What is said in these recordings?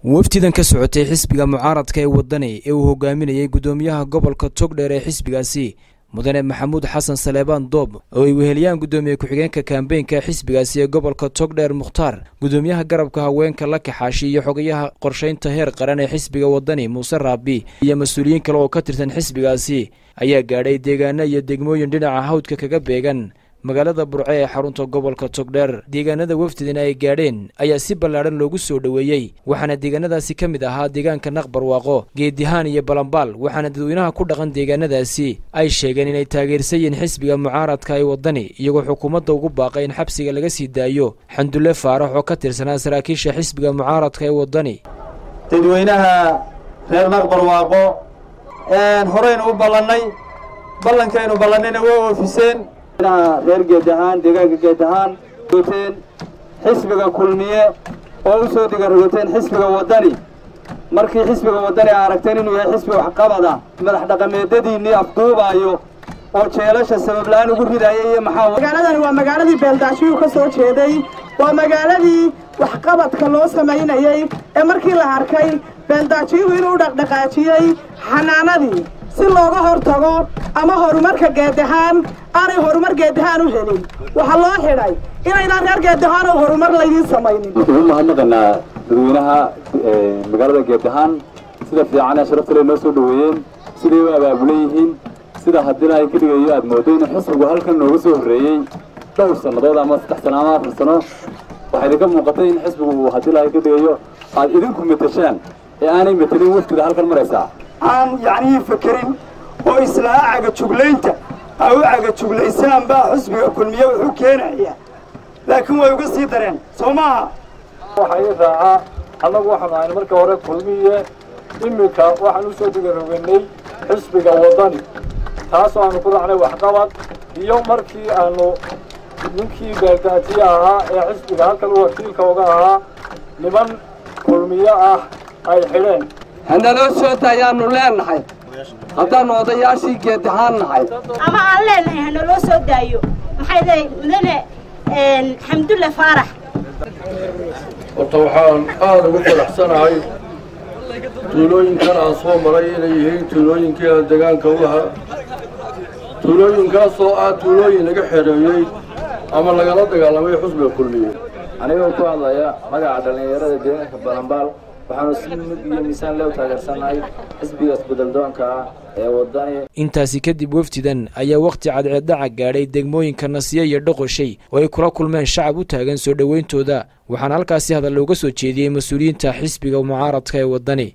wafdidan ka socotay xisbiga mucaaradka ee wadani ee uu hogaaminayay guddoomiyaha gobolka togdheer ee xisbigaasi mudane maxamuud xasan saleebaan doob oo ay weheliyaan guddoomiye ku-xigeenka kambeynka xisbigaasi ee gobolka togdheer mukhtaar guddoomiyaha garabka haweenka la kaxaashi iyo xogayaha qorshaynta heer qaran ee xisbiga wadani muuse raabi iyo mas-uuliyiin kale oo ka tirsan xisbigaasi ayaa gaadhay deegaano iyo degmooyin dhinaca hawdka kaga beegan magaalada burce ee xarunta gobolka togdheer deegaanada wafdidan ay gaadheen ayaa si ballaadhan loogu soo dhoweeyey waxaana deegaanadaasi ka mid ahaa deegaanka naqbarwaaqo geedihaan iyo balambaal waxaana dadweynaha ku dhaqan deegaanadaasi ay sheegeen inay taageersan yihiin xisbiga mucaaradka ee wadani iyagoo xukuumadda ugu baaqay in xabsiga laga sii daayo xandulle faarax oo ka tirsanaa saraakiisha xisbiga mucaaradka ee wadani dadweynaha reer naqbarwaaqo horeynu u ballannay ballankaynu ballannayna waa oofiseen reer geed ahaan deegaanka geed ahaan rogoteen xisbiga kulmiye oo u soo digarogoteen xisbiga waddani markii xisbiga waddani a aragteen inuu yahay xisbi waxqabada madax dhaqameedadiinnii afduubaayo oo jeelasha sababla-aan ugu ridaya iyo maxaa magaaladani waa magaaladii beeldaashiyuu ka soo jeeday waa magaaladii waxqabadka loo samaynayey ee markii la arkay beeldaajiyuhu inuu dhaqdhaqaajiyey xanaanadii si looga hor tago ama horumarka geedahaan aanay horumar geedahaan u helin waxaa loo xidhay inaynaan reer geedahaan oo horumar laydiin samaynin waxaan u mahadnaqaynaa dadweynaha magaalada geedahaan sida fiican ee sharafta le noo soo dhoweeyeen siday u abaabulan yihiin sida haddina ay ka dhigayo aad moodo in xisbigu halkan nooga soo horreeyey dhowr sannadood ama saddex sano ama afar sano waxaa idinka muuqatay in xisbigu uu haddii lahay ka dhigayo aad idinku matashaan ee aanay matelin wafdida halkan maraysaa aan yacnii fakerin oo islaa cagajuglaynta ha u cagajuglaysaan baa xusbiga kulmiye wuxuu keenaya laakiin way uga sii dareen soo maaha waxaa ii raacaa annagu waxaanu ahayn marka hore kulmiye iminka waxaan u soo digaroganay xisbiga waddani taasoo aanu ku raacnay waxqabad iyo markii aanu ninkii beeldaatiye ahaa ee xisbiga halkan u wakiilka uga ahaa niman kulmiye ah ay xidheen hanaloo soo daayaannu leennahay haddaannu odayaashii geedahaan nahay ama aan leennahay hanaloo soo daayo maxay dahay mudane xamdulle faarax horta waxaan aada ugu faraxsanahay tuulooyinkan aan soo maray inay yihiin tuulooyinkii aan degaanka u lahaa tuulooyinkaasoo ah tuulooyin laga xereeyey ama lagala dagaalamay xusbiga kulmiye anigoo ku hadlaya magaca dhallinyarada deegaanka balambaal waxaanu si mug iyo miisaan leo taageersanahay xisbigaas bedeldoonka ah ee wadani intaasi kadib wafdidan ayaa wakhti cadceeddhaca gaadhay degmooyinka nasiye iyo dhoqoshay oo ay kula kulmeen shacab u taagan soo dhowayntooda waxaana halkaasi hadal looga soo jeediyey mas-uuliyiinta xisbiga mucaaradka ee waddani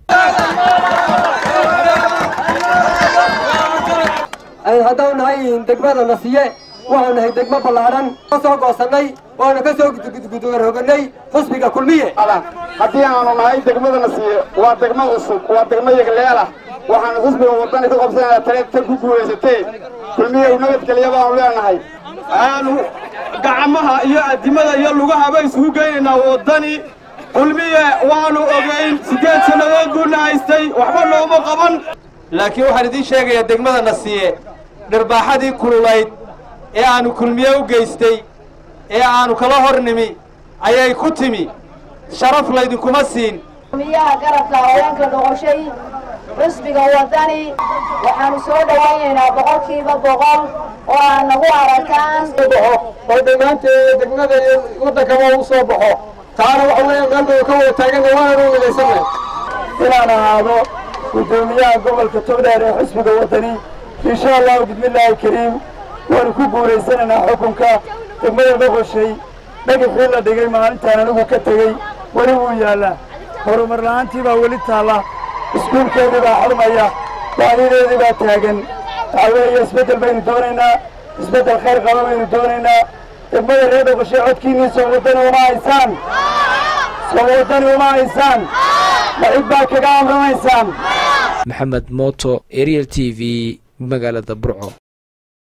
haddau nahay degmada nasiye waxaanu nahay degmo ballaadhan ka soo goosannay waanu ka soo gudgudugarhoganay xusbiga kulmiye haddii aanu nahay degmada nasiye waa degmo cusub waa degmo yagleelah waxaanu xusbiga waddani ka qabsanayna tale tan ku guulaysatee kulmiye u nabadgeliya baanu leenahay aanu gacmaha iyo addimada iyo lugahaba isugu geynaynaa waddani kulmiye waanu ogayn siddeed sannadood buuna haystay waxba nooma qaban laakiin waxaan idiin sheegayaa degmada nasiye dharbaaxadii kululayd ee aanu kulmiye u geystay ee aanu kala hor nimi ayay ku timi sharaf laydinkuma siin kulmiyaha garabka haweenka noqoshay xusbiga waddani waxaanu soo dhowaynaynaa boqolkiiba boqol oo aad nagu arakaan oo dhammaanteeda degmada iyo waddankaba u soo baxo taana waxa weeye meelbau ka wada taaganna waananu midaysanay inaan ahaado guddoomiyaha gobolka togdheer ee xusbiga waddani insha allahu bismillaahi kariim waanu ku guulaysanaynaa xukunka degmada dhoqoshay dhagaxii la dhigay maalintaan anigu ka tegey weli wuu yaallaa horumar la'aantii baa weli taalla iskuulkeedii baa xurmaya baadideedii baa taagan waxaa weeye isbeddel baynu doonaynaa isbeddel khayr qaba baynu doonaynaa degmada reer dhoqoshay codkiinnii soo waddani uma haysaan soo waddani uma haysaan maxid baa kaga amramaysaan maxamed mooto ariel t v magaalada burco